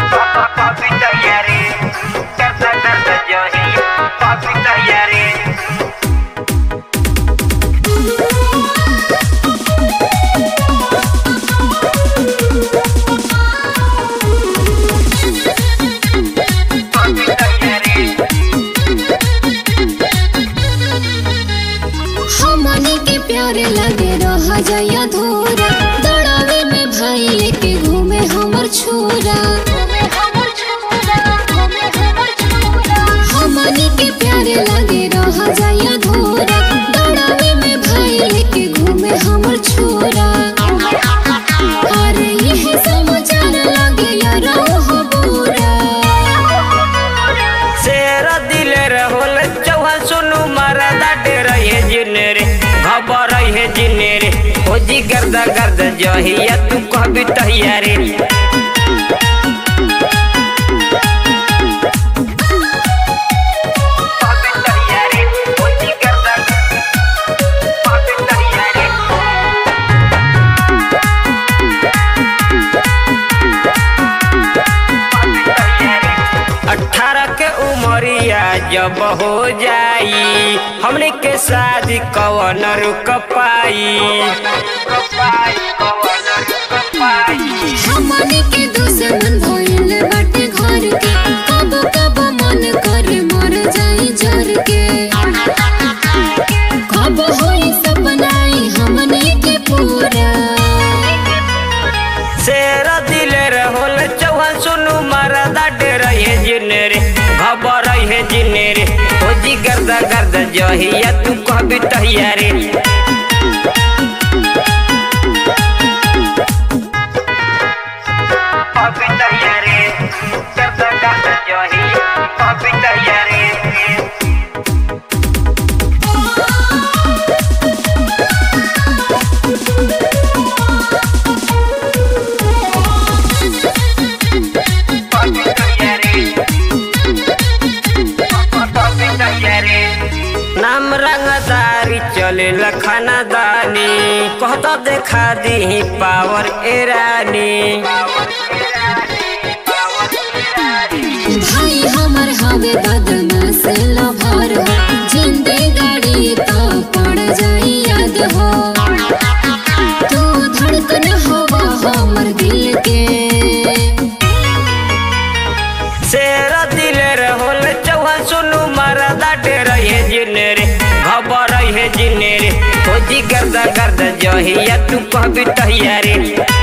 Papi tayari Karta karta jahi Papi tayari Papi tayari हमनी के प्यारे लगे रह जाय अधूरा दौड़ावे में भाई लेके घूमे हमर छोरा हमनी के प्यारे लगे रह जाय अधूरा दौड़ावे में भाई लेके घूमे हमर छोरा अरे यह समाचार लगे यार हो बुरा शेर दिले रहोल चौहान सुनु मरदा डेर हे जिने रे खबर हे जिने रे हो जी गर्दा गर्द जहिया तू कहबी तैयारी पापी तैयारी हो जी गर्दा पापी तैयारी अठारह के उमरिया जब हो जाई हमने के शादी कवन रुक पाई हमनी के दुश्मन भइल बाटे घर के कब कब मन करे मर जाई जर के कब होई सपनाई हमनी के पूरा शेर दिले रहोल चौहान सुनु मरदा डेर हे जिने रे खबर हे जिने रे हो जी गर्दा गर्द जहिया तू कहबी तैयारी पापी तैयारी गर्दा गर्द जही पापी तैयारी पापी तैयारी पापी तैयारी नाम रंगदारी चले लखनदानी कहता देखा दी पावर एरानी भाई हमर हवे बदमाश लभर हो जिंदे गाड़ी तो पड़ जाई याद हो तू धड़कन हवा हमर दिल के शेर दिले रहोल चौहान सुनु मरदा डेर हे जिने रे खबर हे जिने रे हो जी गर्दा गर्दा जहिया तू कहबी तैयारी